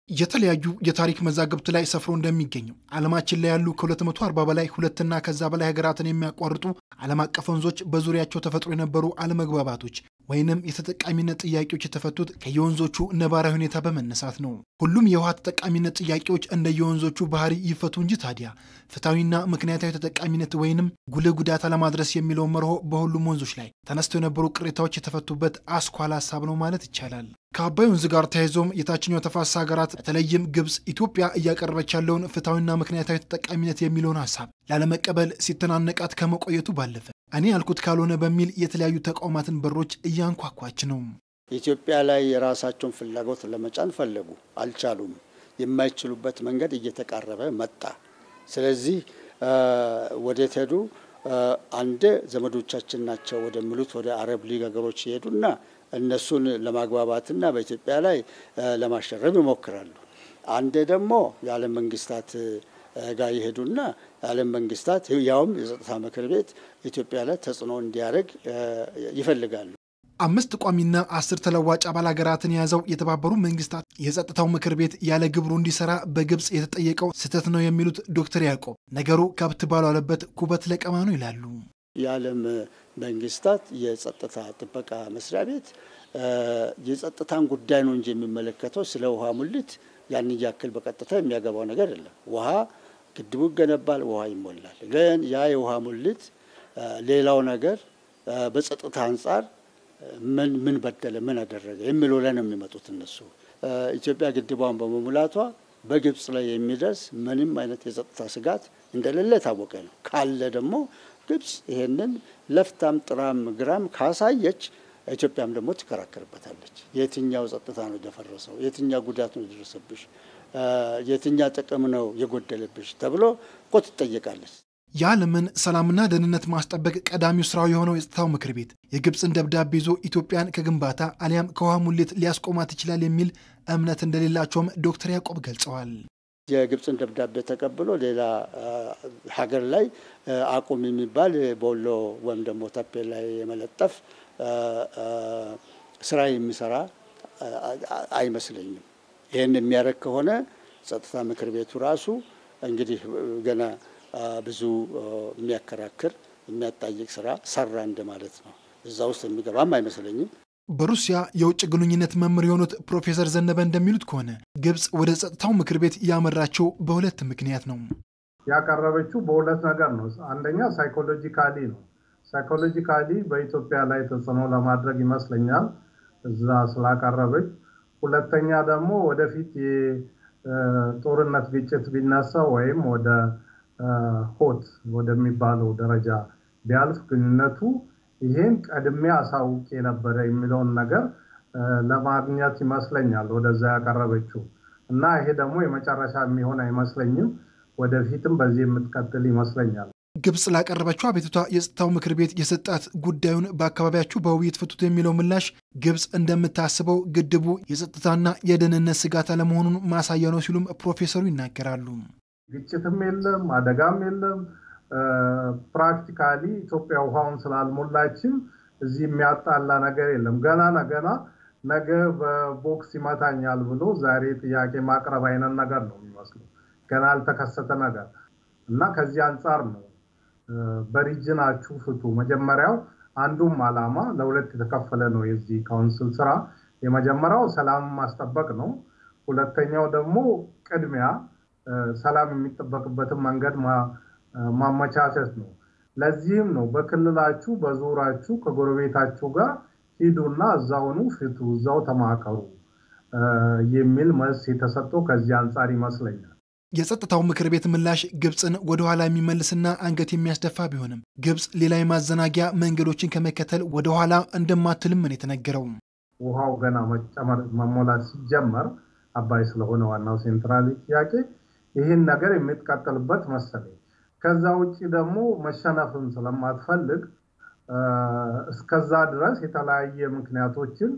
የተለያዩ የታሪክ መዛግብት ላይ ሰፍሮ እንደሚገኘው ዓለማችን ላይ ያሉ ከ240 በላይ ሁለትና ከዛ በላይ ሀገራትን የሚያቋርጡ ዓለም አቀፍ ወንዞች በዙሪያቸው ተፈጥሮ የነበሩ አለመግባባቶች ወይንም የተጠቃሚነት ጥያቄዎች የተፈቱት ከየወንዞቹ ነባራዊ ሁኔታ በመነሳት ነው። ሁሉም የውሃ ተጠቃሚነት ጥያቄዎች እንደ የወንዞቹ ባህሪ ይፈቱ እንጂ ታዲያ ፍትሐዊና ምክንያታዊ ተጠቃሚነት ወይንም ጉልህ ጉዳት አለማድረስ የሚለው መርሆ በሁሉም ወንዞች ላይ ተነስተው የነበሩ ቅሬታዎች የተፈቱበት አስኳል ሀሳብ ነው ማለት ይቻላል። ከአባይ ወንዝ ጋር ተያይዞም የታችኛው ተፋሰስ ሀገራት በተለይም ግብፅ ኢትዮጵያ እያቀረበች ያለውን ፍትሐዊና ምክንያታዊ ተጠቃሚነት የሚለውን ሀሳብ ላለመቀበል ሲተናነቃት ከመቆየቱ ባለፈ እኔ ያልኩት ካልሆነ በሚል የተለያዩ ተቋማትን በሮች እያንኳኳች ነው። ኢትዮጵያ ላይ የራሳቸውን ፍላጎት ለመጫን ፈለጉ፣ አልቻሉም። የማይችሉበት መንገድ እየተቃረበ መጣ። ስለዚህ ወዴት ሄዱ? አንድ ዘመዶቻችን ናቸው ወደሚሉት ወደ አረብ ሊግ ሀገሮች ይሄዱና እነሱን ለማግባባትና በኢትዮጵያ ላይ ለማሸረብ ይሞክራሉ። አንዴ ደግሞ የዓለም መንግስታት ጋር ይሄዱና የዓለም መንግስታት ያውም የጸጥታ ምክር ቤት ኢትዮጵያ ላይ ተጽዕኖ እንዲያደርግ ይፈልጋሉ። አምስት ቋሚና አስር ተለዋጭ አባል ሀገራትን የያዘው የተባበሩ መንግስታት የጸጥታው ምክር ቤት ያለ ግብሩ እንዲሰራ በግብፅ የተጠየቀው ስህተት ነው የሚሉት ዶክተር ያዕቆብ ነገሩ ከብት ባልዋለበት ኩበት ለቀማ ነው ይላሉ። የዓለም መንግስታት የጸጥታ ጥበቃ መስሪያ ቤት የጸጥታን ጉዳይ ነው እንጂ የሚመለከተው ስለ ውሃ ሙሊት ያን ያክል በቀጥታ የሚያገባው ነገር የለም። ውሃ ግድቡ ይገነባል፣ ውሃ ይሞላል። ግን ያ የውሃ ሙሊት ሌላው ነገር በጸጥታ አንጻር ምን ምን በደለ፣ ምን አደረገ የሚለው ላይ ነው የሚመጡት እነሱ። ኢትዮጵያ ግድቧን በመሙላቷ በግብጽ ላይ የሚደርስ ምንም አይነት የጸጥታ ስጋት እንደሌለ የታወቀ ነው። ካለ ደግሞ ግብጽ ይሄንን ለፍታም ጥራም ግራም ካሳየች ኢትዮጵያም ደግሞ ትከራከርበታለች። የትኛው ጸጥታ ነው የደፈረሰው? የትኛው ጉዳት ነው የደረሰብሽ? የትኛ ጥቅም ነው የጎደለብሽ? ተብሎ እኮ ትጠየቃለች። የዓለምን ሰላምና ደህንነት ማስጠበቅ ቀዳሚው ስራው የሆነው የጸጥታው ምክር ቤት የግብፅን ደብዳቤ ይዞ ኢትዮጵያን ከግንባታ አሊያም ከውሃ ሙሌት ሊያስቆማት ይችላል የሚል እምነት እንደሌላቸውም ዶክተር ያዕቆብ ገልጸዋል። የግብፅን ደብዳቤ ተቀብሎ ሌላ ሀገር ላይ አቁም የሚባል ቦሎ ወይም ደግሞ ታፔ ላይ የመለጠፍ ስራ የሚሰራ አይመስለኝም። ይህን የሚያደርግ ከሆነ ጸጥታ ምክር ቤቱ ራሱ እንግዲህ ገና ብዙ የሚያከራክር የሚያጣይቅ ስራ ሰራ እንደማለት ነው። እዛ ውስጥ የሚገባም አይመስለኝም። በሩሲያ የውጭ ግንኙነት መምህር የሆኑት ፕሮፌሰር ዘነበ እንደሚሉት ከሆነ ግብፅ ወደ ጸጥታው ምክር ቤት ያመራቸው በሁለት ምክንያት ነው። ያቀረበችው በሁለት ነገር ነው። አንደኛ ሳይኮሎጂካሊ ነው። ሳይኮሎጂካሊ በኢትዮጵያ ላይ ተጽዕኖ ለማድረግ ይመስለኛል እዛ ስላቀረበች። ሁለተኛ ደግሞ ወደፊት የጦርነት ግጭት ቢነሳ ወይም ወደ ሆት ወደሚባለው ደረጃ ቢያልፍ ግንኙነቱ ይሄን ቀድሜ አሳውቅ የነበረ የሚለውን ነገር ለማግኘት ይመስለኛል ወደዛ ያቀረበችው እና ይሄ ደግሞ የመጨረሻ የሚሆን አይመስለኝም። ወደፊትም በዚህ የምትቀጥል ይመስለኛል። ግብፅ ላቀረበችው አቤቱታ የጸጥታው ምክር ቤት የሰጣት ጉዳዩን በአካባቢያችሁ በውይይት ፍቱት የሚለው ምላሽ ግብፅ እንደምታስበው ግድቡ የጸጥታና የደህንነት ስጋት አለመሆኑን ማሳያ ነው ሲሉም ፕሮፌሰሩ ይናገራሉ። ግጭትም የለም፣ አደጋም የለም። ፕራክቲካሊ ኢትዮጵያ ውሃውን ስላልሞላችም እዚህ የሚያጣላ ነገር የለም። ገና ነገና ነገ በቦክስ ይመታኛል ብሎ ዛሬ ጥያቄ ማቅረብ አይነት ነገር ነው የሚመስለው። ገና ያልተከሰተ ነገር እና ከዚህ አንጻር ነው በሪጅናችሁ ፍቱ። መጀመሪያው አንዱም ዓላማ ለሁለት የተከፈለ ነው የዚህ ካውንስል ስራ። የመጀመሪያው ሰላም ማስጠበቅ ነው። ሁለተኛው ደግሞ ቅድሚያ ሰላም የሚጠበቅበትን መንገድ ማመቻቸት ነው። ለዚህም ነው በክልላችሁ በዙራችሁ ከጎረቤታችሁ ጋር ሂዱና እዛውኑ ፍቱ፣ እዛው ተማከሩ የሚል መልስ የተሰጠው ከዚህ አንጻር ይመስለኛል። የጸጥታው ምክር ቤት ምላሽ ግብፅን ወደ ኋላ የሚመልስና አንገት የሚያስደፋ ቢሆንም ግብፅ ሌላ የማዘናጊያ መንገዶችን ከመከተል ወደ ኋላ እንደማትልም ነው የተነገረው። ውሃው ገና መጨመር መሞላት ሲጀመር አባይ ስለሆነ ዋናው ሴንትራል ጥያቄ ይህን ነገር የምትቀጥልበት መሰለኝ። ከዛ ውጭ ደግሞ መሸነፍን ስለማትፈልግ እስከዛ ድረስ የተለያየ ምክንያቶችን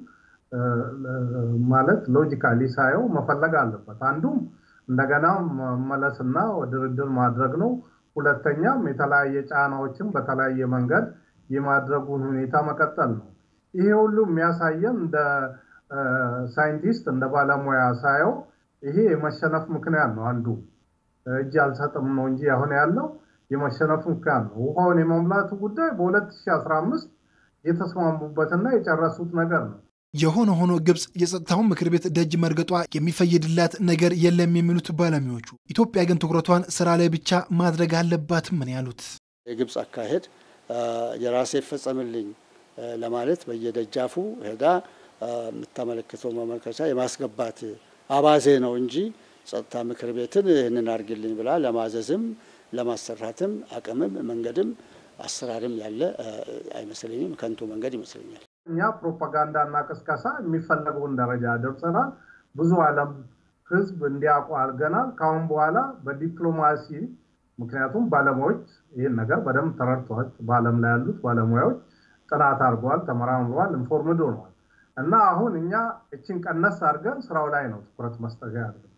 ማለት ሎጂካሊ ሳየው መፈለግ አለበት። አንዱም እንደገና መመለስና ድርድር ማድረግ ነው። ሁለተኛም የተለያየ ጫናዎችን በተለያየ መንገድ የማድረጉን ሁኔታ መቀጠል ነው። ይሄ ሁሉ የሚያሳየን እንደ ሳይንቲስት እንደ ባለሙያ ሳየው ይሄ የመሸነፍ ምክንያት ነው። አንዱ እጅ አልሰጥም ነው እንጂ አሁን ያለው የመሸነፍ ምክንያት ነው። ውሃውን የመሙላቱ ጉዳይ በ2015 የተስማሙበትና የጨረሱት ነገር ነው። የሆነ ሆኖ ግብፅ የጸጥታውን ምክር ቤት ደጅ መርገጧ የሚፈይድላት ነገር የለም የሚሉት ባለሙያዎቹ፣ ኢትዮጵያ ግን ትኩረቷን ስራ ላይ ብቻ ማድረግ አለባትም ምን ያሉት የግብፅ አካሄድ የራሴ ይፈጸምልኝ ለማለት በየደጃፉ ሄዳ የምታመለክተው መመልከቻ የማስገባት አባዜ ነው እንጂ ጸጥታ ምክር ቤትን ይህንን አድርግልኝ ብላ ለማዘዝም ለማሰራትም አቅምም መንገድም አሰራርም ያለ አይመስለኝም። ከንቱ መንገድ ይመስለኛል። እኛ ፕሮፓጋንዳና ቅስቀሳ የሚፈለገውን ደረጃ ደርሰናል። ብዙ ዓለም ህዝብ እንዲያውቁ አድርገናል። ከአሁን በኋላ በዲፕሎማሲ ምክንያቱም ባለሙያዎች ይህን ነገር በደንብ ተረድተዋል። በዓለም ላይ ያሉት ባለሙያዎች ጥናት አድርገዋል፣ ተመራምረዋል፣ ኢንፎርምድ ሆነዋል እና አሁን እኛ እችን ቀነስ አድርገን ስራው ላይ ነው ትኩረት መስጠት ያለ